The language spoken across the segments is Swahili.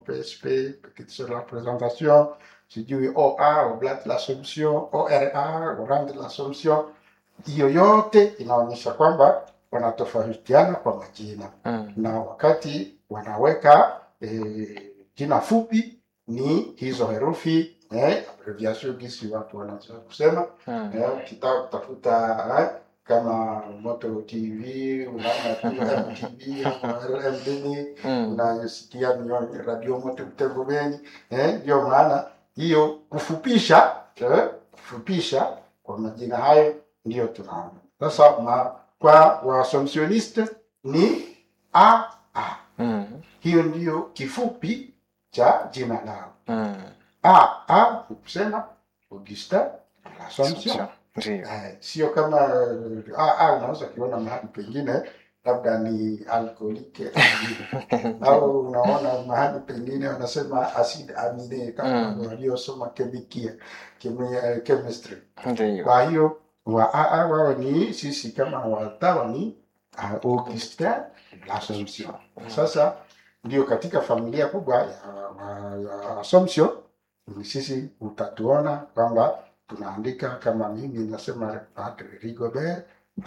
PSP, petite sur la présentation, sijui OA, Oblate de l'Assomption, ORA, Orange de l'Assomption. Hiyo yote inaonyesha kwamba wanatofautiana kwa majina Mm. na wakati wanaweka eh, jina fupi ni hizo herufi eh, abbreviation gisi watu wanaweza kusema Mm. eh, ukitaka kutafuta eh, kama Moto TV unaona tu MTV LMD Mm. unayosikia ni radio Moto Butembo Beni eh, ndio maana hiyo kufupisha eh, kufupisha kwa majina hayo ndio tunaona sasa ma, kwa waasomsioniste ni a a Mm. hiyo ndiyo kifupi cha jina lao Mm. a a ni kusema Augustin l'Assomption Ndio. Eh, sio kama eh, a a unaweza ukiona mahali pengine labda ni alkoholike au unaona mahali pengine wanasema acid amine kama Mm. waliosoma kemikia kemi- chemistry Ndio. kwa hiyo wa aa wao ni sisi kama watawa ni uh, Augustin l'Assomption. Sasa ndio katika familia kubwa ya, ya, ya Assumption ni sisi utatuona kwamba tunaandika kama mimi nasema Padre Rigobert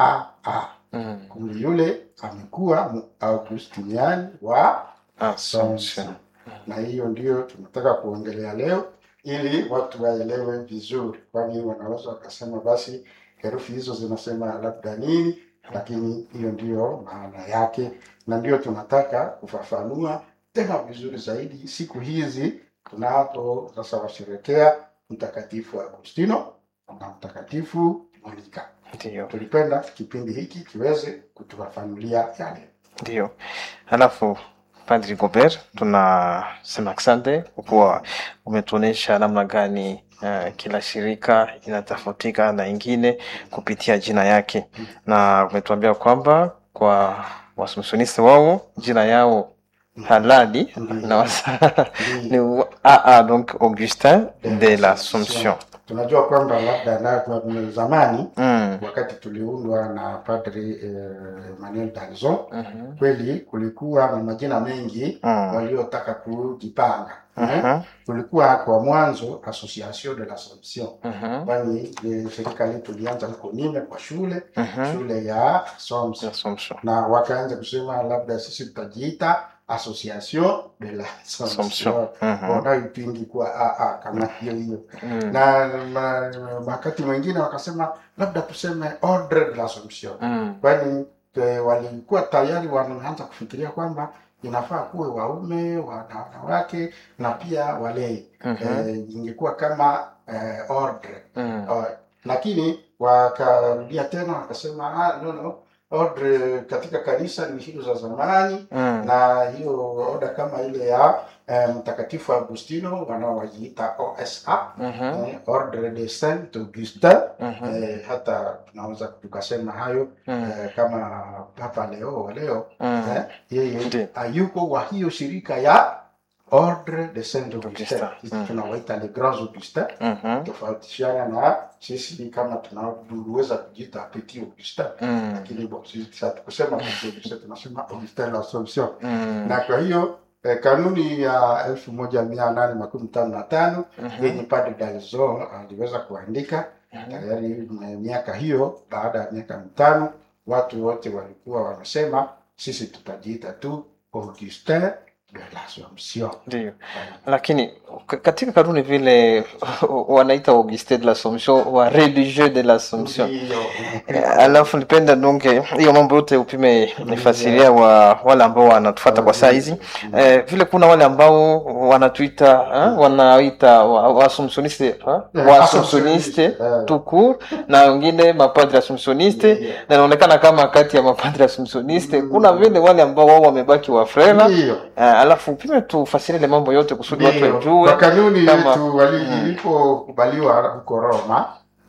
aa, Mm. kumbe yule amekuwa mu- Augustinian wa Assumption. na hiyo ndio tunataka kuongelea leo ili watu waelewe vizuri, kwani wanaweza wakasema basi herufi hizo zinasema labda nini, lakini hiyo ndiyo maana yake, na ndio tunataka kufafanua tena vizuri zaidi siku hizi tunapo sasa washerekea Mtakatifu Agustino na Mtakatifu Monika. Ndio. Tulipenda kipindi hiki kiweze kutufafanulia yale. Ndio. Halafu Padri Gobert, tunasema asante kwa kuwa umetuonyesha namna gani uh, kila shirika inatofautika na ingine kupitia jina yake, na umetuambia kwamba kwa waasumsionisti wao jina yao halali Ndiyo. na wasa Ndiyo. ni AA, donc Augustin de l'Assomption. Tunajua kwamba labda na kwa zamani Mm. wakati tuliundwa na Padri eh, Emmanuel Danzon, Mhm. kweli kulikuwa na majina mengi Mm. waliotaka kujipanga. Eh, Mhm. Kulikuwa kwa mwanzo Association de l'Assomption, Mhm. kwani eh, shirika letu lianza huko Nime kwa shule Mhm. shule ya Assumption, Assumption. na wakaanza kusema labda sisi tutajiita Association de l'Assomption, Assumption. Mhm. wanayoipingi kwa AA kama hiyo hiyo Mm. na ma- wakati mwingine wakasema labda tuseme ordre de l'Assomption, Mm. kwani eh, walikuwa tayari wanaanza kufikiria kwamba inafaa kuwe waume wana- wanawake na pia walei Mhm. eh, ingekuwa kama eh, ordre Mm. uh, lakini wakarudia tena wakasema ah, no, no. ordre katika kanisa ni hizo za zamani Mm. na hiyo oda kama ile ya eh, mtakatifu Agustino wanaowajiita OSA Mhm. eh, Ordre de Saint Augustin Mhm. eh, hata tunaweza tukasema hayo Mm. eh, kama Papa Leo wa leo Mm. eh, yeye Ndiyo. ayuko wa hiyo shirika ya Ordre de Saint Augustin, Augustin. sisi Mm. tunawaita les grands Augustins Mhm. tofautishiana na sisi kama tunaweza kujiita Petit Augustin, Mm. lakini bon, sisi hatukusema Petit Augustin, tunasema Augustin l'Assomption Mm. na kwa hiyo eh, kanuni ya elfu moja mia nane makumi tano na tano Mhm. yenye Padre Dalzon aliweza kuandika Mhm. tayari eh, miaka hiyo. Baada ya miaka mitano, watu wote walikuwa wamesema sisi tutajiita tu Augustin de l'Assomption. Ndio, lakini k- katika kanuni vile wanaita Augustin de l'Assomption wa religieux de l'Assomption. Ndiyo. Eh, Alafu nipenda donge hiyo mambo yote upime nifasiria wa wale ambao wanatufuata kwa saa hizi eh, vile kuna wale ambao wanatuita eh, wanaita wa- waassumptioniste eh, Eh, waassumptioniste eh. tout court na wengine mapadre assumptioniste Ndiyo. na inaonekana kama kati ya mapadre assumptioniste kuna vile wale ambao wao wamebaki wafrela Ndiyo. Eh, alafu upime tufasirie ile mambo yote kusudi watu Ndiyo. wajue Kwa kanuni kama- yetu wali- Mm. ilipokubaliwa huko Roma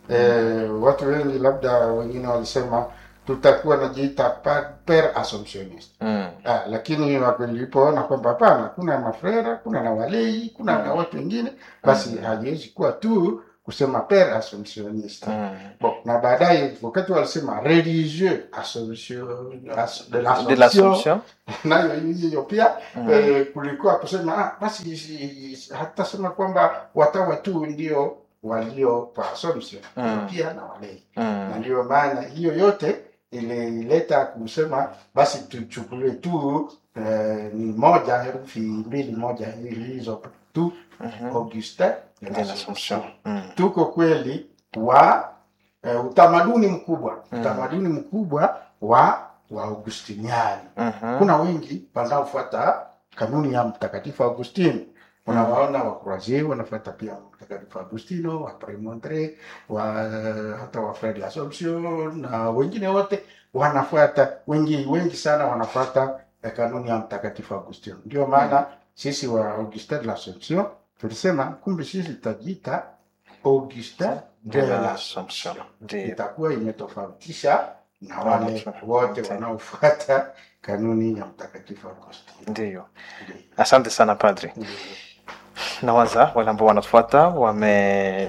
eh, watu wengi labda wengine walisema tutakuwa najiita pa- per assumptionist mm. ah, lakini walipoona kwamba hapana, kuna mafrera, kuna na walei, kuna na watu wengine, basi haiwezi kuwa tu kusema per assumptionniste Mm. bon na baadaye wakati walisema religieux assumption as- de De l'assumption l'Assomption. nayo hiyo pia Mm. eh, kulikuwa kusema ah, basi si- hatasema kwamba watawa tu ndio walio kwa assumption Mm. pia na walei na Mm. ndio maana hiyo yote ilileta kusema basi tuchukulie tu eh, ni moja herufi mbili moja hizo tu Mhm. Augustin de De l'Assomption. l'Assomption. Mm. tuko kweli wa eh, utamaduni mkubwa Mm. utamaduni mkubwa wa wa Augustiniani Mhm. kuna wengi wanaofuata kanuni ya mtakatifu Augustino unawaona wakurazie wanafuata pia mtakatifu Agustino wa Premontre wa hata wa Fred l'Assomption na wengine wote wanafuata wengi wengi sana wanafuata eh, kanuni ya mtakatifu Agustino ndio maana sisi wa Augustin de l'Assomption tulisema kumbe sisi tutajiita Augustin De de l'Assomption. l'Assomption Ndio. itakuwa imetofautisha na wale Wanafu- wote wote. wanaofuata kanuni ya mtakatifu Agustino. Ndio. Asante sana padri. Nawaza wale ambao wanatufuata wame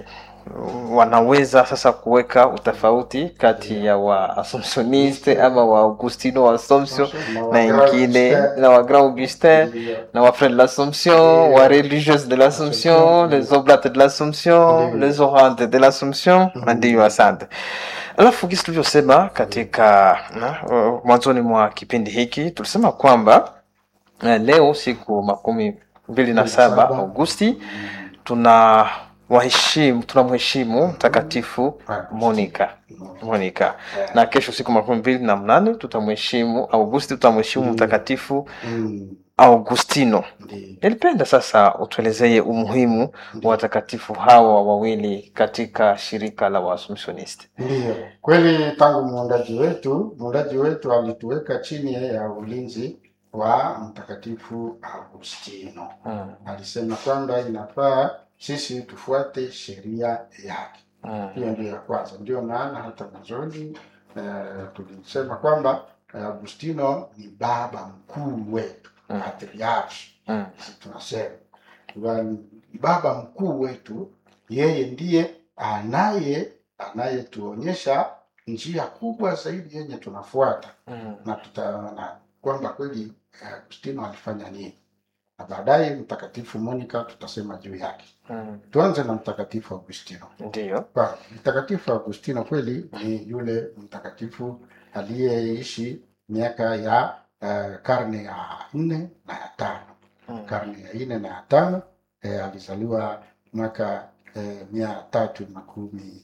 wanaweza sasa kuweka utofauti kati ya wa Assumptioniste ama wa Augustino wa Assumption na ingine na wa Grand Augustin na wa Frères de l'Assomption, wa Religieuses de l'Assomption, les Oblates de l'Assomption, Ndio. les Orantes de l'Assomption. Mhm. Ndio, asante. Alafu kisi tulivyosema katika na, uh, mwanzoni mwa kipindi hiki tulisema kwamba uh, leo siku makumi mbili na saba Saba. Agosti tuna waheshimu tunamheshimu mtakatifu Monica Monica na kesho siku makumi mbili na mnane tutamheshimu Augusti tutamheshimu Mm. mtakatifu Mm, Augustino. ndio, Nilipenda sasa utuelezee umuhimu wa ndio. watakatifu hawa wawili katika shirika la Waassumptioniste. Ndiyo, kweli tangu muundaji wetu muundaji wetu alituweka chini ya ulinzi wa mtakatifu Agustino. Mm, Alisema kwamba inafaa sisi tufuate sheria yake. mm, Hiyo ndio ya kwanza. Ndio maana hata mwanzoni eh, tulisema kwamba eh, Agustino ni baba mkuu wetu, Mm. patriarchi mm, sisi tunasema Kwa ni baba mkuu wetu, yeye ndiye anaye anayetuonyesha njia kubwa zaidi yenye tunafuata mm, na tutaona kwamba kweli eh, Agustino alifanya nini, na baadaye mtakatifu Monica tutasema juu yake. mm. Tuanze na mtakatifu Agustino. Ndiyo. Kwa mtakatifu Agustino kweli ni yule mtakatifu aliyeishi miaka ya eh, karne ya nne na ya tano Mm, karne ya nne na ya tano eh, alizaliwa mwaka eh, mia tatu makumi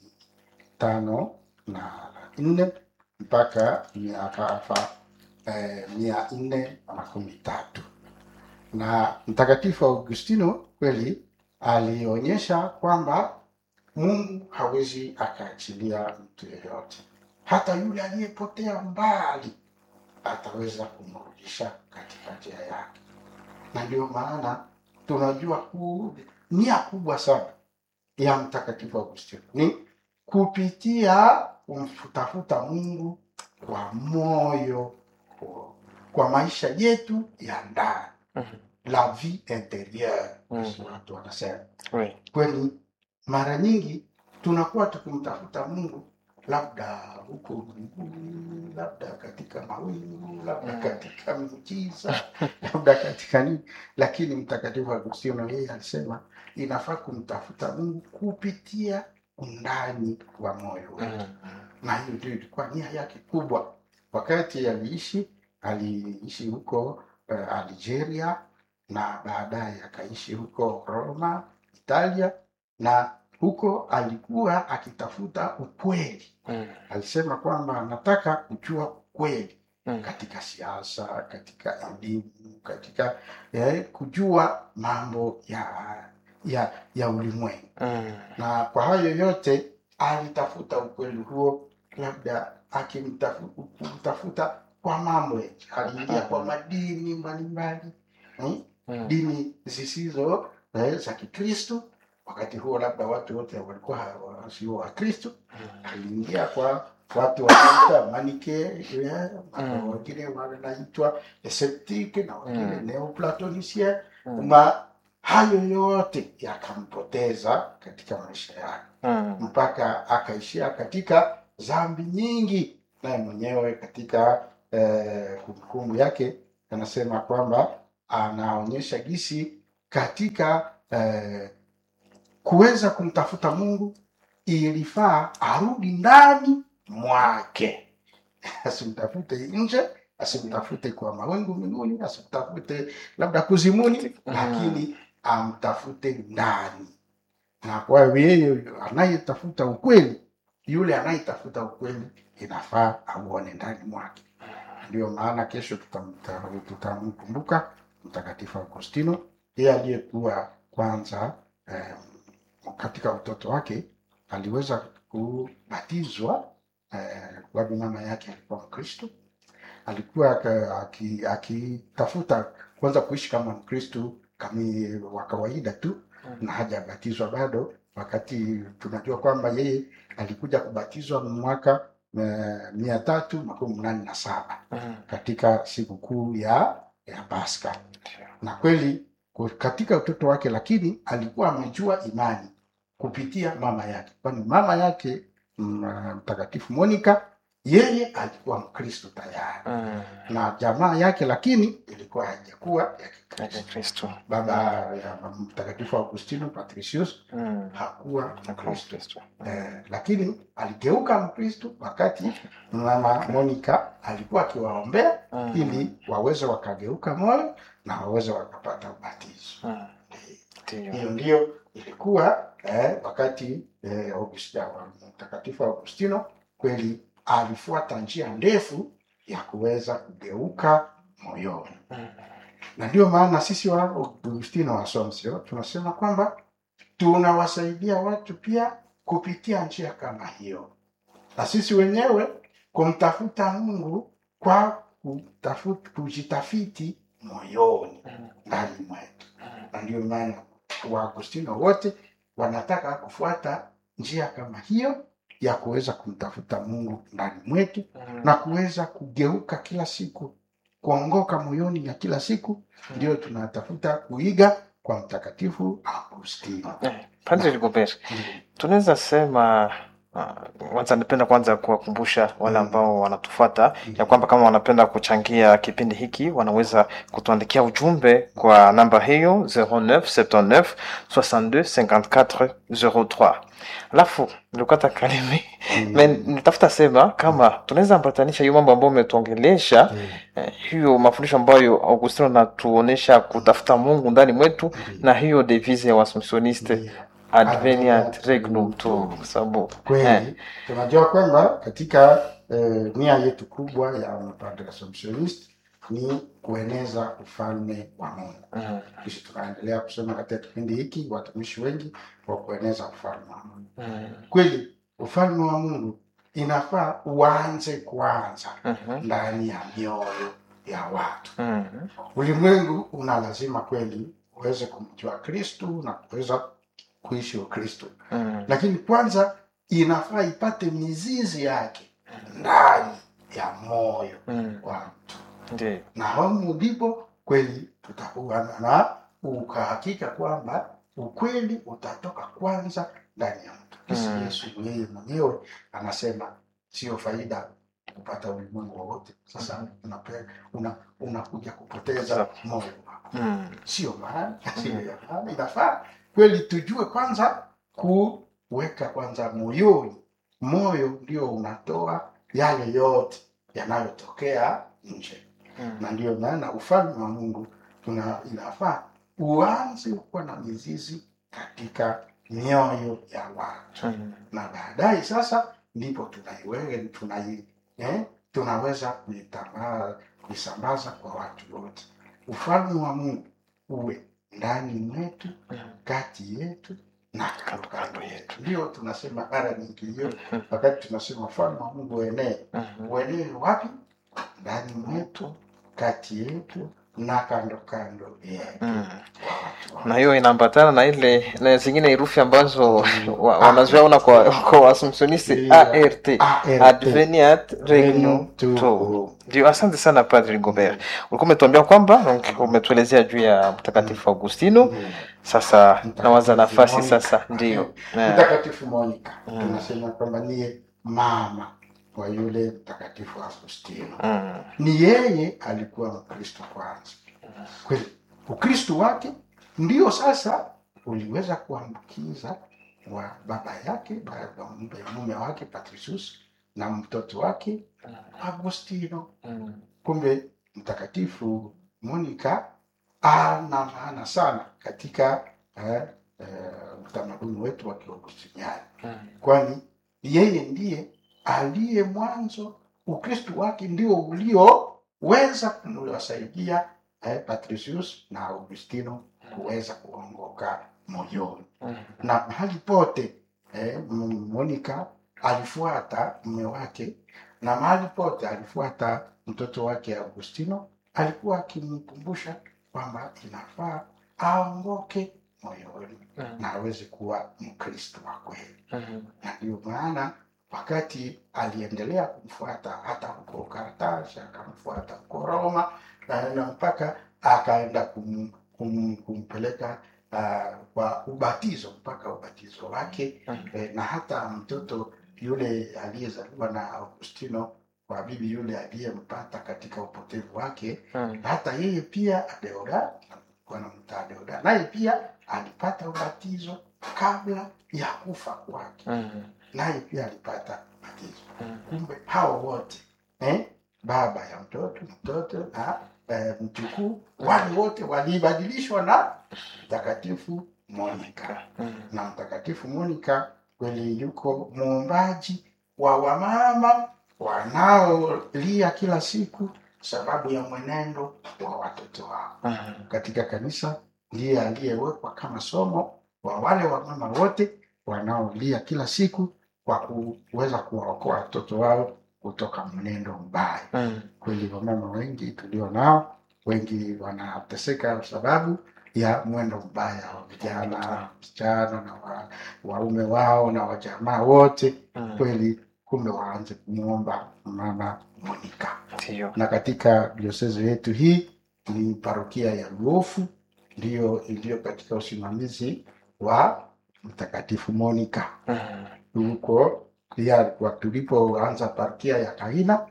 tano na nne mpaka mia- akafa eh, mia nne na makumi tatu na mtakatifu Augustino kweli alionyesha kwamba Mungu hawezi akaachilia mtu yeyote, hata yule aliyepotea mbali ataweza kumrudisha katika njia yake, na ndio maana tunajua ku nia kubwa sana ya mtakatifu Augustino ni kupitia kumfutafuta Mungu kwa moyo, kwa maisha yetu ya ndani, Mhm. la vie interieure, Mhm. watu wanasema Oui. kweli mara nyingi tunakuwa tukimtafuta Mungu labda huko mbinguni, labda katika mawingu, labda Mm. katika miujiza, labda katika nini, lakini Mtakatifu Agustino yeye alisema inafaa kumtafuta Mungu kupitia undani wa moyo wetu, Mm, na hiyo ndio ilikuwa nia yake kubwa. Wakati aliishi aliishi huko uh, Algeria na baadaye akaishi huko Roma, Italia, na huko alikuwa akitafuta ukweli. mm, Alisema kwamba anataka kujua ukweli mm, katika siasa, katika elimu, katika eh, kujua mambo ya ya ya ulimwengu mm, na kwa hayo yote alitafuta ukweli huo, labda akimtafuta kwa mambo yake. Aliingia kwa madini mbalimbali hmm? mm, dini zisizo eh, za Kikristo. Wakati huo labda watu wote walikuwa hawa- sio Wakristo. Aliingia kwa watu wanaita manike eh, Mm. wengine wanaitwa septike na wengine Mm. neoplatonicien mm, ma hayo yote yakampoteza katika maisha yake Mm. mpaka akaishia katika dhambi nyingi naye mwenyewe katika eh, kumbukumbu yake anasema kwamba anaonyesha gisi katika eh, kuweza kumtafuta mungu ilifaa arudi ndani mwake asimtafute nje asimtafute kwa mawingu mbinguni asimtafute labda kuzimuni Mhm. lakini amtafute ndani na kwa hiyo yeye anayetafuta ukweli yule anayetafuta ukweli inafaa auone ndani mwake ndio maana kesho tutamta- tutamkumbuka mtakatifu augustino yeye aliyekuwa kwanza eh, katika utoto wake aliweza kubatizwa eh, kwani mama yake alikuwa mkristo alikuwa aka- aki- akitafuta kwanza kuishi kama mkristo kami wa kawaida tu na hajabatizwa bado wakati tunajua kwamba yeye alikuja kubatizwa mwaka eh, mia tatu makumi mnane na saba Mm. katika sikukuu ya ya Pasaka na kweli ku- katika utoto wake, lakini alikuwa amejua imani kupitia mama yake, kwani mama yake mm, mtakatifu Monica yeye alikuwa Mkristo tayari Mm. na jamaa yake, lakini ilikuwa haijakuwa ya Kikristo. Katika Kristo. Baba ya mtakatifu Augustino Patricius Mm. hakuwa Katika Mkristo Kristo. eh, lakini aligeuka Mkristo wakati mama Monica alikuwa akiwaombea Mm. ili waweze wakageuka moyo na waweze wakapata ubatizo. Mm. Ndiyo. Hiyo ndio ilikuwa eh, wakati eh, Augustino, mtakatifu Augustino kweli alifuata njia ndefu ya kuweza kugeuka moyoni, Mm. na ndio maana sisi wa Augustino wa Assumption tunasema kwamba tunawasaidia watu pia kupitia njia kama hiyo, na sisi wenyewe kumtafuta Mungu kwa kutafuta, kujitafiti moyoni Mm. ndani mwetu Mm. na ndio maana Waagustino wote wanataka kufuata njia kama hiyo ya kuweza kumtafuta Mungu ndani mwetu Mm. na kuweza kugeuka kila siku, kuongoka moyoni ya kila siku, ndio tunatafuta kuiga kwa Mtakatifu Augustino. Eh, Padre Rigobert, tunaweza sema uh, kwanza napenda kwanza kuwakumbusha wale Mm. ambao wanatufuata ya kwamba kama wanapenda kuchangia kipindi hiki wanaweza kutuandikia ujumbe kwa namba hiyo 0979 62 54 03 alafu nilikata kalimi Mm. Me- nitafuta sema kama tunaweza ambatanisha hiyo mambo ambayo umetuongelesha Mm. eh, hiyo mafundisho ambayo Augustino anatuonesha kutafuta Mungu ndani mwetu na hiyo devise ya Waassumptioniste Ndio. adveniat regnum tuum, kwa sababu eh, Kweli tunajua kwamba katika eh, nia yetu kubwa ya mapadre Assumptionist ni kueneza ufalme wa Mungu. mm, Kisha tunaendelea kusema katika kipindi hiki watumishi wengi wa kueneza ufalme wa Mungu. mm, Kweli ufalme wa Mungu inafaa uanze kwanza mhm, ndani ya mioyo ya watu. mm, Ulimwengu una lazima kweli uweze kumjua Kristu na kuweza kuishi Ukristu, mm, lakini kwanza inafaa ipate mizizi yake ndani ya moyo mm, wa mtu, ndiyo, na hamu ndipo kweli tutakuwa na ukahakika kwamba ukweli utatoka kwanza ndani ya mtu. Kisi Mm. Yesu yeye mwenyewe anasema sio faida kupata ulimwengu wowote, sasa unape- una- unakuja kupoteza moyo wako mm, sio maana sio ya maana. Inafaa kweli tujue kwanza kuweka kwanza moyoni. Moyo ndio unatoa yale yote yanayotokea nje, mm, na ndio maana ufalme wa Mungu tuna inafaa uanze kuwa na mizizi katika mioyo ya watu, mm, na baadaye sasa ndipo tunaiwewe tunai eh, tunaweza kuitambaa kuisambaza kwa watu wote. Ufalme wa Mungu uwe ndani mwetu, mm, kati yetu na kando kando Kando yetu. Ndio tunasema mara nyingi hiyo, mhm, wakati tunasema ufalme wa Mungu uenee, mhm, uenee wapi? Ndani mwetu, kati yetu na kando kando yetu. mm. na hiyo inaambatana na ile na zingine herufi ambazo wa- wanaziona kwa kwa waasumsionisti Ndio. art ART. adveniat regnum Regnum tuum. tuum ndio asante sana padri gobert ulikuwa umetuambia kwamba donc, umetuelezea juu ya mtakatifu augustino Mm. sasa Mtakatifu nawaza nafasi Monica. sasa ndio Eh, mtakatifu Monica Mm. tunasema kwamba niye mama wa yule mtakatifu Agustino. mm, Ni yeye alikuwa Mkristo kwanza. Kweli Ukristo wake ndio sasa uliweza kuambukiza wa baba yake baba mume wake Patricius na mtoto wake Agustino. mm, Kumbe mtakatifu Monica ana maana sana katika eh, eh, utamaduni wetu wa Kiaugustiniani, mm, kwani yeye ndiye aliye mwanzo. Ukristo wake ndio ulioweza kuwasaidia eh, Patricius na Augustino kuweza kuongoka moyoni mm, na mahali pote eh, M- Monica alifuata mume wake na mahali pote alifuata mtoto wake Augustino, alikuwa akimkumbusha kwamba inafaa aongoke moyoni mm, na aweze kuwa Mkristo wa kweli. mm, Na ndio maana wakati aliendelea kumfuata hata huko Kartashi, akamfuata huko Roma na na mpaka akaenda kum, kum, kumpeleka uh, kwa ubatizo mpaka ubatizo wake mm, eh, na hata mtoto yule aliyezaliwa na Augustino kwa bibi yule aliyempata katika upotevu wake, mm, hata yeye pia Adeoda wanamta Adeoda, naye pia alipata ubatizo kabla ya kufa kwake, mm, naye pia alipata ubatizo. mm. Kumbe hao wote eh, baba ya mtoto mtoto na eh, mjukuu, wale wote walibadilishwa na mtakatifu Monica Mm, na mtakatifu Monica kweli yuko muumbaji wa wamama wanaolia kila siku sababu ya mwenendo wa watoto wao mm, katika kanisa. Ndiye aliyewekwa kama somo wa wale wamama wote wanaolia kila siku kwa kuweza kuwaokoa watoto wao kutoka mwenendo mbaya. mm, Kweli wamama wengi tulio nao, wengi wanateseka kwa sababu ya mwendo mbaya wa vijana, wasichana na wa, waume wao na wajamaa wote. mm. Kweli kumbe waanze kumwomba mama Monica. Ndio. Na katika diosezi yetu hii ni parokia ya Luofu ndiyo iliyo katika usimamizi wa mtakatifu Monica Mm, huko pia kwa tulipoanza parokia ya Kahina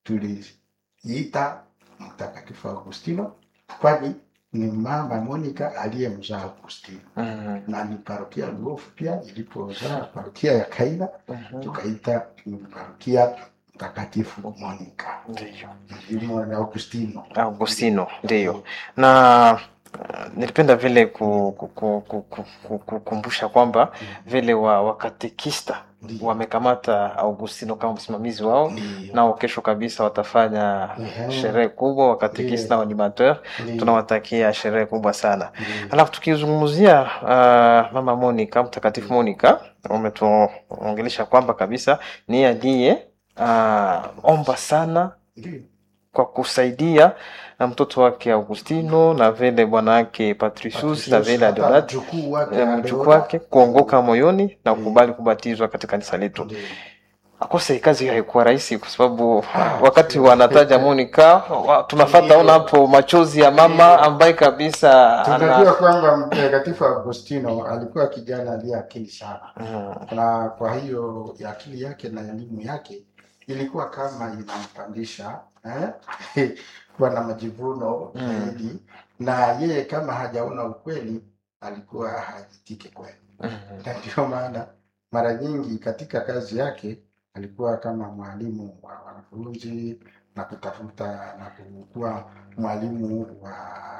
tuliita mtakatifu Augustino, kwani ni mama Monica aliyemzaa Augustino, mm, na ni parokia Luofu pia ilipozaa parokia ya Kahina mhm. tukaita ni parokia mtakatifu Monica Ndio. mlimo na Augustino. Augustino ndio, na uh, nilipenda vile ku- ku- ku- ku- ku- ku- kukumbusha kwamba vile wa wakatekista Ndio. wamekamata Augustino kama msimamizi wao, Ndio. nao kesho kabisa watafanya Ehe. sherehe kubwa wakatekista na animateur. Ndio. Tunawatakia sherehe kubwa sana. Ndio. Alafu tukizungumzia uh, mama Monica, mtakatifu Monica, umetuongelesha kwamba kabisa ni aliye uh, omba sana Ndio. kwa kusaidia na mtoto wake Augustino na vile bwana wake Patricius na vile Hata Adeodat mjukuu wake eh, mjukuu Adeodat. wake kuongoka moyoni na Mm. kukubali kubatizwa katika kanisa letu. Ndio. Akose kazi haikuwa rahisi kwa sababu Ah, wakati sio. wanataja Monica wa, tunafata Ndio. ona hapo machozi ya mama Ndio. ambaye kabisa Tunajua ana kwamba mtakatifu Agustino alikuwa kijana aliye akili sana, Mm, na kwa hiyo ya akili yake na elimu yake ilikuwa kama inampandisha eh? kuwa na majivuno Mm. zaidi, na yeye kama hajaona ukweli alikuwa hajitike kweli, mm, na ndio maana mara nyingi katika kazi yake alikuwa kama mwalimu wa wanafunzi na kutafuta na kuwa mwalimu wa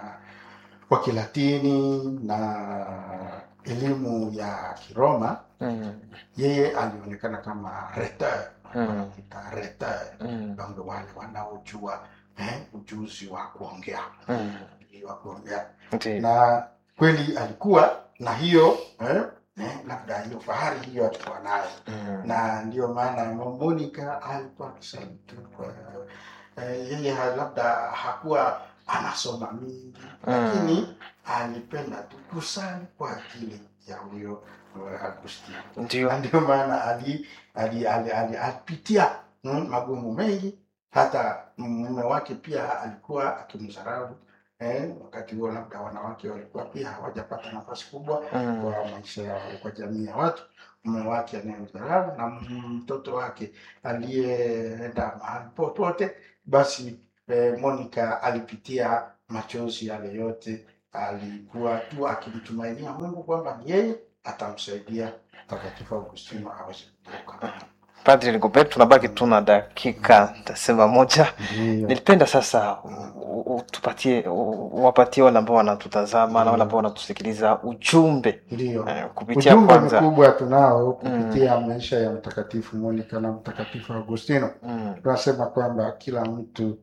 wa Kilatini na elimu ya Kiroma. mm, Yeye alionekana kama rhetor, Mm. wanamuita rhetor, mm, ndio wale wanaojua eh, ujuzi wa kuongea mm. ujuzi wa kuongea, Ndio. na kweli alikuwa na hiyo eh, eh, labda hiyo fahari hiyo alikuwa nayo Mm, na ndio maana Monica alikuwa akisema tu kwa eh, yeye ha- labda hakuwa anasoma mingi lakini alipenda tu kusali kwa ajili ya huyo uh, Agustino ndio na ndio maana ali, ali, ali, ali, alipitia mm, magumu mengi hata mume wake pia alikuwa akimdharau eh, wakati huo labda wanawake walikuwa pia hawajapata nafasi kubwa Mm. kwa maisha yao kwa jamii ya watu mume wake anayemdharau na mtoto wake aliyeenda mahali popote basi eh, Monica alipitia machozi yale yote alikuwa tu akimtumainia Mungu kwamba yeye atamsaidia Mtakatifu Augustino aweze kutoka. Padri Rigobert, tunabaki tuna dakika tasema moja. Ndiyo. Nilipenda sasa u- u- utupatie u- uwapatie wale ambao wanatutazama na wale ambao wanatusikiliza ujumbe Ndiyo. eh, kupitia Ujumbe kwanza mkubwa tunao kupitia maisha ya Mtakatifu Monica na Mtakatifu Augustino. mm, Tunasema kwamba kila mtu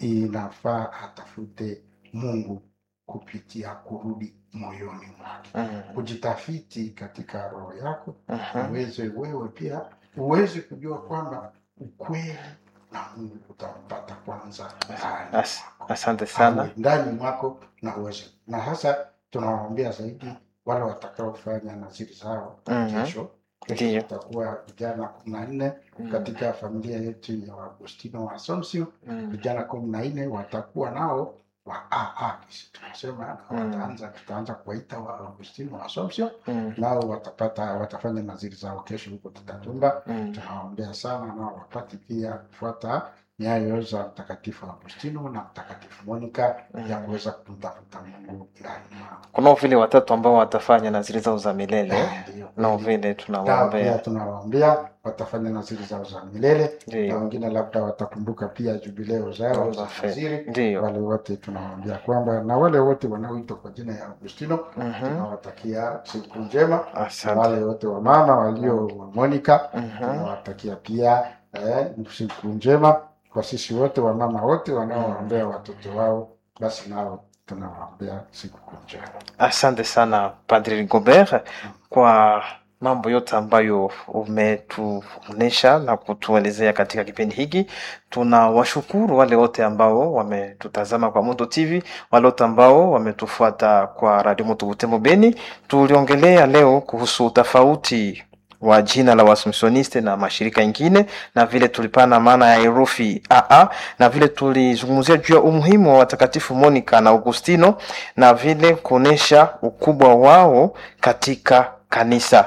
inafaa atafute Mungu kupitia kurudi moyoni mwake, mm, kujitafiti katika roho yako, mhm, uweze wewe pia uweze kujua kwamba ukweli na Mungu utampata kwanza ndani As- mwako. asante sana awe ndani mwako na uweze na hasa tunawaambia zaidi wale watakaofanya naziri zao Mhm. kesho kesho Ndiyo. tutakuwa vijana kumi na nne Mm, katika familia yetu ya Agustino wa Assumption mm, vijana kumi na nne watakuwa nao wa AA kisi tunasema na Mm. wataanza tutaanza kuwaita wa Agustino wa Assumption mm, nao watapata watafanya naziri zao kesho huko Tutatumba mm. tunawaombea sana nao wapate pia kufuata nyayo za Mtakatifu Agustino na Mtakatifu Monica ya kuweza kumtafuta Mungu ndani mwao. kunao vile watatu ambao watafanya naziri zao za milele Ndio. nao vile Nao pia tunawaombea tunawaombea watafanya naziri zao za milele na ndio wengine labda watakumbuka pia jubileo zao za Za naziri. ndio Wale wote tunawaambia kwamba na wale wote wanaoitwa kwa jina ya Agustino Mhm. tunawatakia siku njema. Na asante wale wote wa mama walio wa Monica Mhm. tunawatakia pia eh, siku njema kwa sisi wote wamama wote wanaowaombea watoto wao, basi nao tunawaombea siku njema. Asante sana Padri Rigobert kwa mambo yote ambayo umetuonesha na kutuelezea katika kipindi hiki. Tunawashukuru wale wote ambao wametutazama kwa Moto TV, wale wote ambao wametufuata kwa Radio Moto Butembo Beni. Tuliongelea leo kuhusu utofauti wa jina la Waassumptioniste na mashirika ingine, na vile tulipana maana ya herufi AA, na vile tulizungumzia juu ya umuhimu wa watakatifu Monica na Augustino na vile kuonesha ukubwa wao katika kanisa.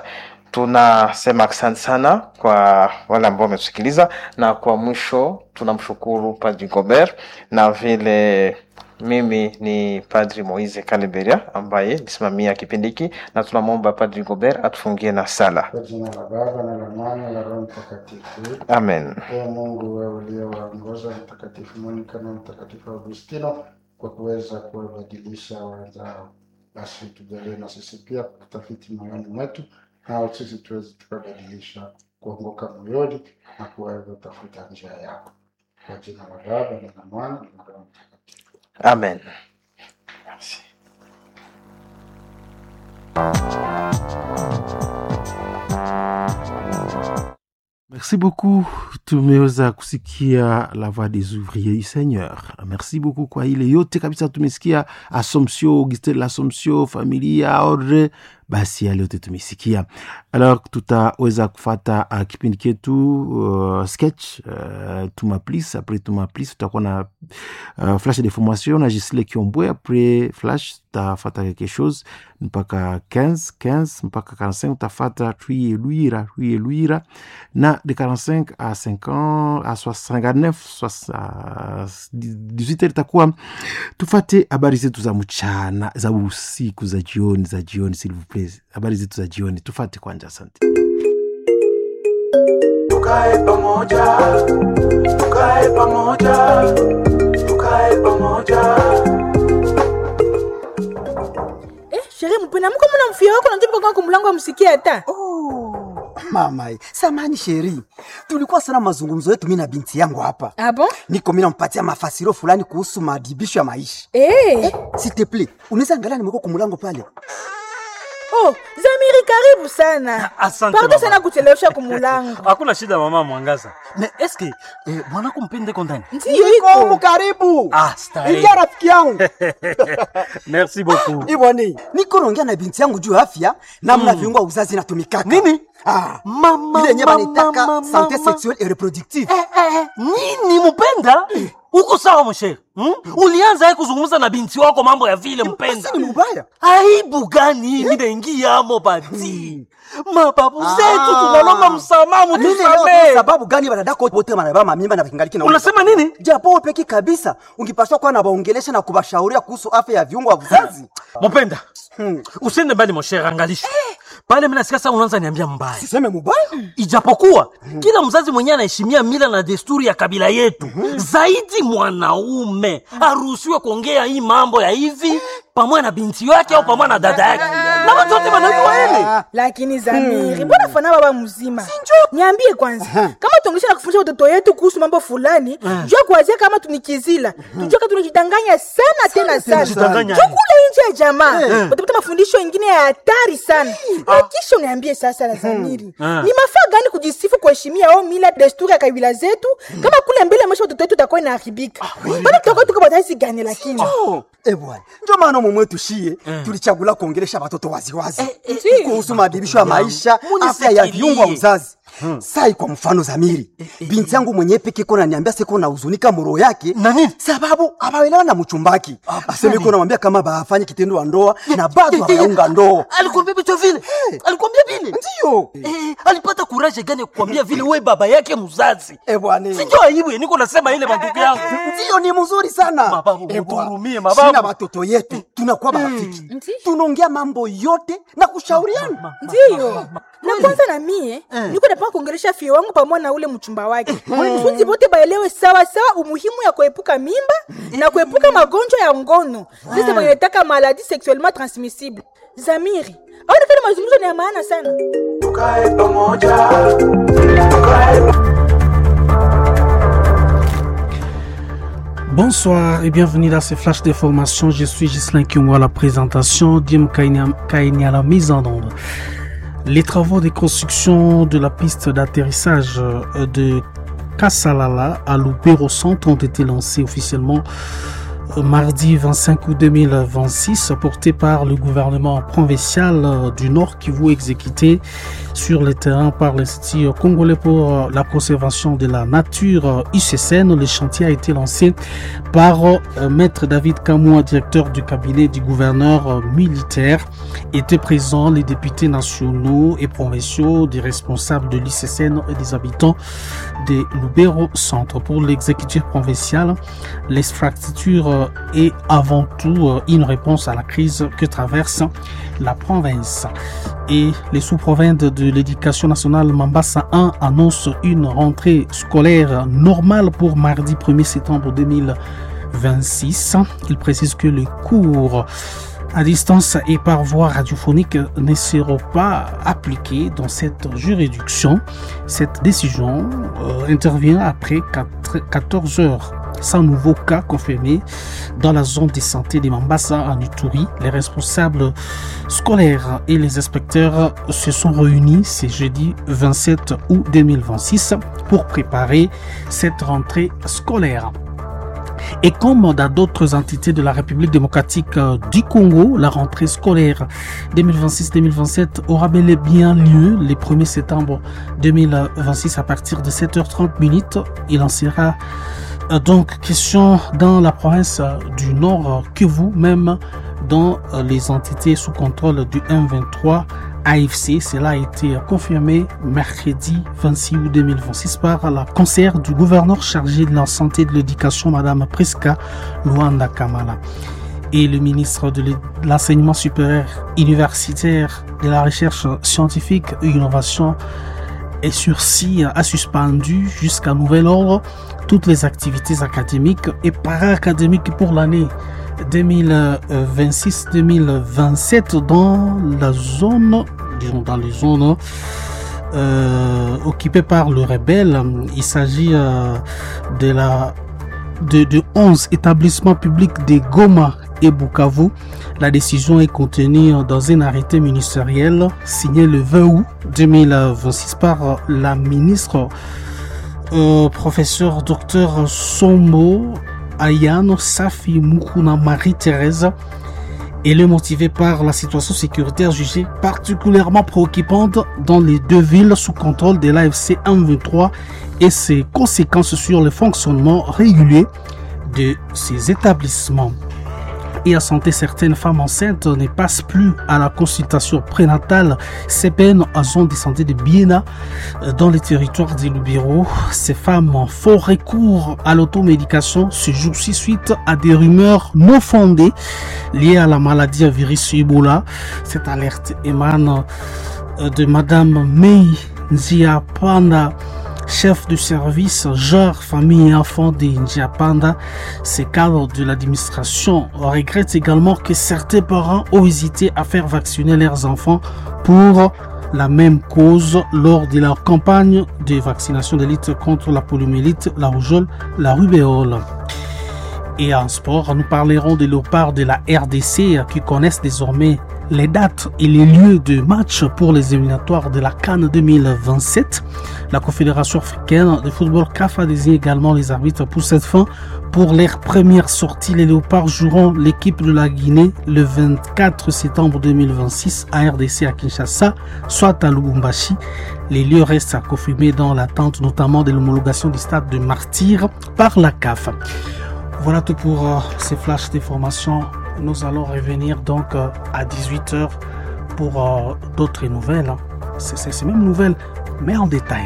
Tunasema asante sana kwa wale ambao wametusikiliza, na kwa mwisho tunamshukuru Padri Gobert na vile mimi ni Padri Moise Kaleberia ambaye nisimamia kipindi hiki, na tunamwomba Padri Gobert atufungie na sala. Kwa jina la Baba na la Mwana na la Roho Mtakatifu. Amen. Ee Mungu, wewe uliowaongoza Mtakatifu Monica na Mtakatifu Augustino kwa kuweza kuwabadilisha wenzao, basi tujalie na sisi pia kutafiti moyoni mwetu, nao sisi tuweze tukabadilisha kuongoka moyoni na kuweza tafuta njia yako. Kwa jina la Baba na la Mwana na la Roho Mtakatifu. Amen. Merci. Merci beaucoup. Tumeweza kusikia la voix des ouvriers du Seigneur. Merci beaucoup kwa ile yote kabisa tumesikia Assumption, Augustin l'Assumption, familia ordre, basi yale yote tumesikia. Alors tutaweza kufata uh, kipindi ketu uh, sketch uh, tuma please après tuma please tutakuwa na uh, flash de formation na Gisile Kiombwe après flash tutafata quelque chose mpaka 15 15 mpaka 45 utafata Tui Luira Tui Luira na de 45 à 50 à 59 soix- à 18 heures itakuwa tufate habari zetu za mchana za usiku za jioni za jioni s'il vous plaît habari zetu za jioni tufate kwanja asante tukae pamoja, tukae pamoja, tukae pamoja. Eh, sherehe mpena mko mna mfia wako najopa kwa kumlango amsikie hata. Oh, mama, samani sheri, tulikuwa sana mazungumzo yetu mimi na binti yangu hapa. Ah bon? Niko mimi nampatia mafasiro fulani kuhusu madibisho ya maisha. Eh. S'il te plaît, unaweza angalia nimekuwa kumulango pale. Oh, Zamiri karibu sana Asante pardon mama. sana kuchelewesha kumulango hakuna shida mama mwangaza me eske eh, mwanako mpendeko ndani ndiyo Niko humu iko karibu. ah, starehe. Ingia rafiki yangu. merci beaucoup Iboni, niko naongea na binti yangu juu ya afya namna viungo vya uzazi inatumikaka. Nini? Ah, Mama, ile yenyewe mama, wanaitaka mama, sante mama. sexuelle et reproductive. eh, eh, nini mpenda uko sawa mshere hmm? ulianza ye kuzungumza na binti wako mambo ya vile mpenda Basi ni mbaya. aibu gani hii minaingiamo bati mababu zetu Ah. tunalomba msamaha Mimi leo mutusamee sababu gani wanadako wote wanabeba mamimba na kingaliki na unasema nini japo wewe peki kabisa ungepaswa kuwa na waongelesha na kubashauria kuhusu afya ya viungo vya uzazi. mupenda Hmm. usiende mbali moshere angalisha pale minasikia saa unaanza niambia mbaya Siseme mubaya? ijapokuwa kila mzazi mwenyewe anaheshimia mila na desturi ya kabila yetu zaidi mwanaume aruhusiwe kuongea hii mambo ya hivi pamoja na binti yake au pamoja na dada yake na watu wote wanajua hili lakini zamiri mbona fana baba mzima niambie kwanza kama tuongesha na kufundisha watoto yetu kuhusu mambo fulani jua kuwazia kama tunikizila tujua kama tunajidanganya sana tena sana tunajidanganya. jua kule nje ya jamaa utapata mafundisho ingine ya hatari sana na kisha uniambie sasa la zamiri ni mafaa gani kujisifu kuheshimia au mila desturi ya kabila zetu kama kule mbele maisha watoto wetu utakuwa inaharibika bado tutakuwa tuko bataisi gani lakini Oh, eh bwana. Ndio maana mumwe tushie tulichagula kuongelesha watoto waziwazi eh. kuhusu maadhibisho ya maisha, Munifikirie. afya ya viungo vya uzazi. Sai kwa mfano Zamiri, binti yangu mwenyewe peke kona niambia siko na huzunika moro yake Na nini? sababu abaelewa na mchumbaki. Aseme iko namwambia kama bafanye kitendo wa ndoa na bado hawaunga ndoa. alikwambia vitu vile alikwambia vile Ndio. Eh, alipata kuraje gani ya kukwambia vile we baba yake mzazi Eh bwana. sinjo aibu ya niko nasema ile mandugu yangu Ndio ni mzuri sana. Mababu, Eh, bwana. mutuhurumie, mababu. Sina watoto yetu tunakuwa marafiki. Ndio. Tunaongea mambo yote na kushauriana. ndiyo na kwanza na mie niko napanga kuongelesha fie wangu pamoja na ule mchumba wake funzi bote baelewe sawa sawa umuhimu ya kuepuka mimba na kuepuka magonjwa ya ngono sasa wanataka maladi sexuellement transmissible zamiri aonekana mazungumzo ni ya maana sana tukae pamoja tukae Bonsoir et bienvenue dans ces flashs d'information. Je suis Gislain Kyungo à la présentation, Dim Kaini à la mise en onde. Les travaux de construction de la piste d'atterrissage euh, de Kassalala à Lubero Centre ont été lancés officiellement euh, mardi 25 août 2026, portés par le gouvernement provincial euh, du Nord Kivu exécuté sur le terrain par l'Institut congolais pour euh, la conservation de la nature euh, ICCN. Le chantier a été lancé par euh, Maître David Kamoua, directeur du cabinet du gouverneur euh, militaire. Étaient présents les députés nationaux et provinciaux, des responsables de l'ICCN et des habitants de Lubero Centre. Pour l'exécutif provincial, l'infrastructure euh, est avant tout euh, une réponse à la crise que traverse la province. Et les sous-provinces de l'éducation nationale Mambasa 1 annoncent une rentrée scolaire normale pour mardi 1er septembre 2026. Il précise que les cours à distance et par voie radiophonique ne seront pas appliqués dans cette juridiction. Cette décision euh, intervient après 4 14 heures sans nouveau cas confirmés dans la zone de santé de Mambasa en Ituri. Les responsables scolaires et les inspecteurs se sont réunis ce jeudi 27 août 2026 pour préparer cette rentrée scolaire. Et comme dans d'autres entités de la République démocratique euh, du Congo, la rentrée scolaire 2026-2027 aura bel et bien lieu le 1er septembre 2026 à partir de 7h30 minutes. Il en sera euh, donc question dans la province euh, du Nord euh, que vous, même dans euh, les entités sous contrôle du M23 AFC. Cela a été confirmé mercredi 26 août 2026 par la conseillère du gouverneur chargé de la santé et de l'éducation, Madame Priska Luanda Kamala. Et le ministre de l'é- de l'enseignement supérieur universitaire, de la recherche scientifique et innovation est sursis a suspendu jusqu'à nouvel ordre toutes les activités académiques et para-académiques pour l'année 2026-2027 dans la zone, disons dans les zones euh, occupées par le rebelle. Il s'agit euh, de la de, de 11 établissements publics de Goma et Bukavu. La décision est contenue dans un arrêté ministériel signé le 20 août 2026 par la ministre euh, professeur docteur Sombo Ayano Safi Mukuna Marie-Thérèse. Elle est motivée par la situation sécuritaire jugée particulièrement préoccupante dans les deux villes sous contrôle de l'AFC 123 et ses conséquences sur le fonctionnement régulier de ces établissements. Et à santé, certaines femmes enceintes ne passent plus à la consultation prénatale. Ces peines sont de santé de Biena dans les territoires des Lubiro. Ces femmes font recours à l'automédication ce jour-ci suite à des rumeurs non fondées liées à la maladie à virus Ebola. Cette alerte émane de Madame Mei Nzia Panda chef de service genre famille et enfants de Ndiapanda, ces cadres de l'administration regrettent également que certains parents ont hésité à faire vacciner leurs enfants pour la même cause lors de leur campagne de vaccination de lutte contre la poliomyélite, la rougeole, la rubéole. Et en sport, nous parlerons des léopards de la RDC qui connaissent désormais les dates et les lieux de match pour les éliminatoires de la Cannes 2027. La Confédération africaine de football CAF a désigné également les arbitres pour cette fin. Pour leur première sortie, les Léopards joueront l'équipe de la Guinée le 24 septembre 2026 à RDC à Kinshasa, soit à Lubumbashi. Les lieux restent à confirmer dans l'attente notamment de l'homologation du stade de Martyr par la CAF. Voilà tout pour euh, ces flashs d'informations nous allons revenir donc euh, à 18h pour euh, d'autres nouvelles. Hein. C'est ces mêmes nouvelles, mais en détail.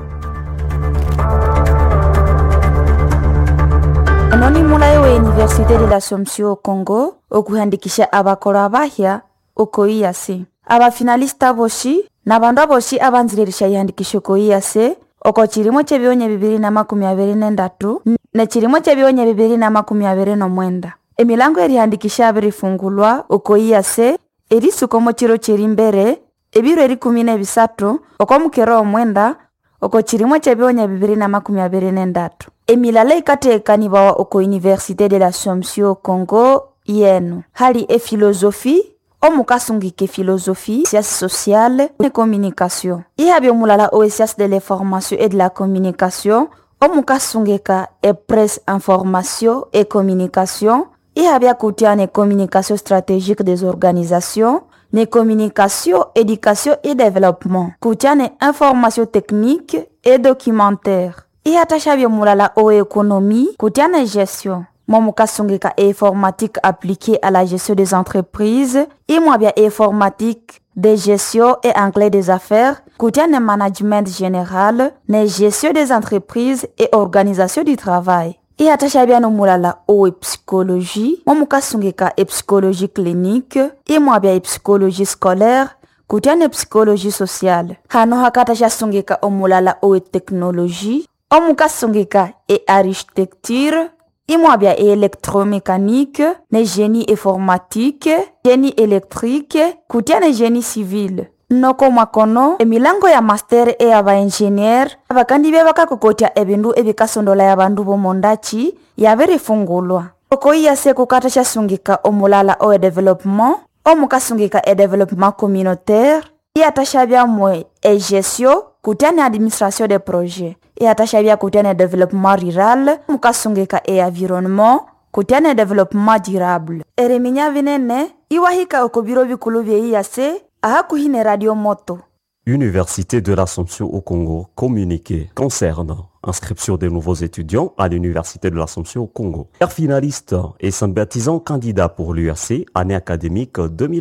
anonimulayo wa universite de l'assomption au congo okuhandikisha abakolo abahya uko iyase abafinalista boshi na bandu aboshi abanziririsha ihandikisho ko iyase oko chilimo chebionya bibiri na makumi abiri nendatu ne chilimo chebionya bibiri na makumi abiri nomwenda emilango erihandikisha abirifungulwa uko iyase erisukomo chiro chiri mbere ebiro erikumi nebisatu oko mukero omwenda oko chilimo chebionya bibiri na makumi abiri nendatu emilala ikateekanibawa oko université de l'assomption congo yenu hali efilosofi omukasungika efilosofi science sociale ne communication ihabi omulala owe science de l'information et de la communication omukasungika epresse information et communication ihabi akutia ne communication stratégique des organisations ne communication éducation et développement kutia ne information technique et documentaire ihatashavye mulala o économie kutia ne gestion momukasungika informatique appliquée à la gestion des entreprises imwabya informatique de gestion et anglais des affaires kutia ne management général ne gestion des entreprises et organisation du travail ihatashavya no mulala owe psychologie momukasungika epsychologie clinique imwabya epsychologie scolaire kutia ne psychologie sociale hano hakatasha omulala owe technologie omukasungika e architecture imwabya e électromécanique ne génie informatique génie électrique kutia ne génie civil noko mwakono emilango ya master e ya baingenier abakandi bye bakakokotya ebindu ebikasondola ya bandu bomondachi yabirifungulwa oko iyase kukatasha omulala owe developement omukasungika e développement communautaire iyatashabyamwe e gestion kutia ne administration de projet iyatashabya kutia ne développement rural mukasungika e environnement kutia ne développement durable eriminya binene iwahika oko biro bikulu bye iyase ahakuhi ne radio moto Université de l'Assomption au Congo, communiqué concernant inscription des nouveaux étudiants à l'Université de l'Assomption au Congo. Père finaliste et sympathisant candidat pour l'URC, année académique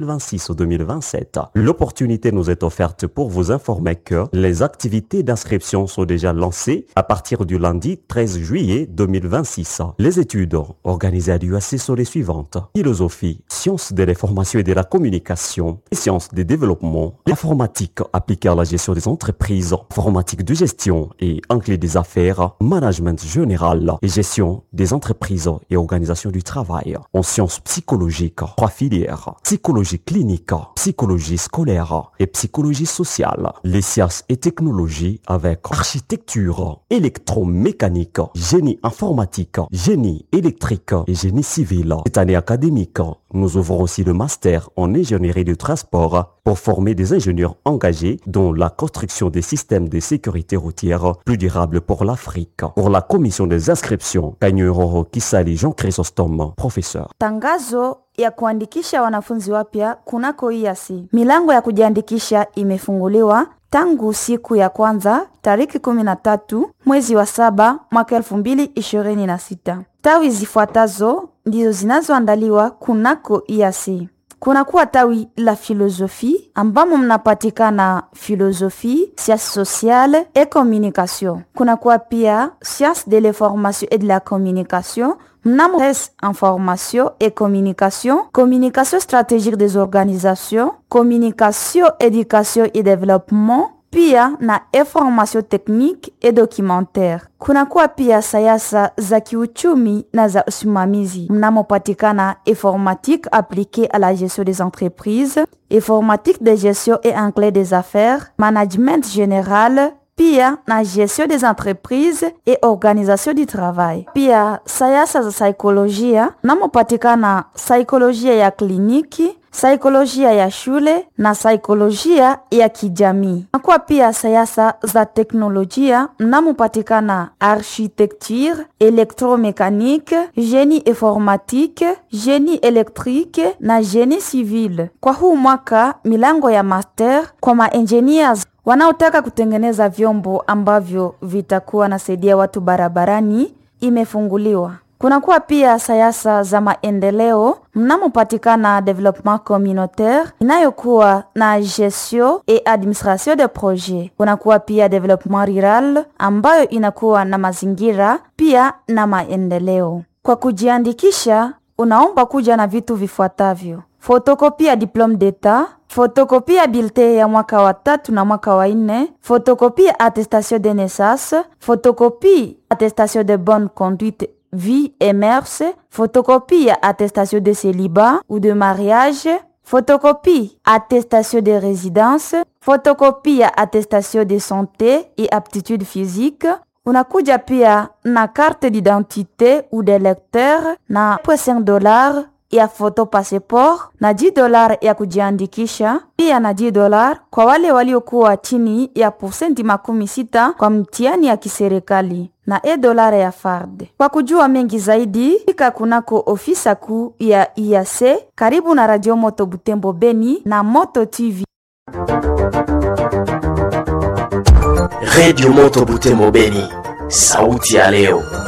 2026-2027. L'opportunité nous est offerte pour vous informer que les activités d'inscription sont déjà lancées à partir du lundi 13 juillet 2026. Les études organisées à l'URC sont les suivantes. Philosophie, sciences de l'information et de la communication, et sciences des développements, l'informatique appliquée à la gestion des entreprises, informatique de gestion et anglais des affaires d'affaires, management général et gestion des entreprises et organisations du travail. En sciences psychologiques, trois filières, psychologie clinique, psychologie scolaire et psychologie sociale. Les sciences et technologies avec architecture, électromécanique, génie informatique, génie électrique et génie civil. Cette année académique, nous ouvrons aussi le master en ingénierie du transport pour former des ingénieurs engagés dans la construction des systèmes de sécurité routière plus durables pour l'Afrique. Pour la commission des inscriptions, Kanyuroro Kisali Jean Chrysostome, professeur. Tangazo ya kuandikisha wanafunzi wapya kunako IASI. Milango ya kujiandikisha imefunguliwa tangu siku ya kwanza tariki 13 mwezi wa saba mwaka 2026. Tawi zifuatazo ndizo zinazoandaliwa kunako IASI. Kunakuwa tawi la filosofi ambamo mnapatikana filosofi, sciences sociales et communication. Kunakuwa pia sciences de l'information et de la communication mnamo presse information et communication, communication stratégique des organisations, communication, éducation et développement, pia na information technique et documentaire. Kunakuwa pia sayasa za kiuchumi na za usimamizi mnamopatikana informatique appliquée à la gestion des entreprises, informatique de gestion et anglais des affaires, management général, pia na gestion des entreprises et organisation du travail. Pia sayasa za saikolojia namopatikana saikolojia ya kliniki, saikolojia ya shule na saikolojia ya kijamii. Nakuwa pia sayasa za teknolojia mnamopatikana architecture, électromécanique, génie informatique, génie électrique na génie civil. Kwa huu mwaka milango ya master kwa maengineers wanaotaka kutengeneza vyombo ambavyo vitakuwa nasaidia watu barabarani imefunguliwa. Kunakuwa pia sayasa za maendeleo mnamopatikana development communautaire inayokuwa na gestion et administration de projet. Kunakuwa pia development rural ambayo inakuwa na mazingira pia na maendeleo. Kwa kujiandikisha, unaomba kuja na vitu vifuatavyo: fotokopi ya diplome d'etat, fotokopi ya bilte ya mwaka wa tatu na mwaka wa nne, fotokopi ya attestation de naissance, fotokopi attestation de bonne conduite vie et mœurs, photocopie attestation de célibat ou de mariage, photocopie attestation de résidence, photocopie attestation de santé et aptitude physique. Unakuja pia na carte d'identité ou de lecteur na 5 dollars ya photo passport na 10 dolar ya kujiandikisha, pia na 10 dolar kwa wale waliokuwa chini ya posenti makumi sita kwa mtihani ya kiserikali na e dolara ya FARD. Kwa kujua mengi zaidi, fika kunako ofisa kuu ya IAC karibu na Radio Moto Butembo Beni na Moto TV. Radio Moto Butembo Beni, sauti ya leo.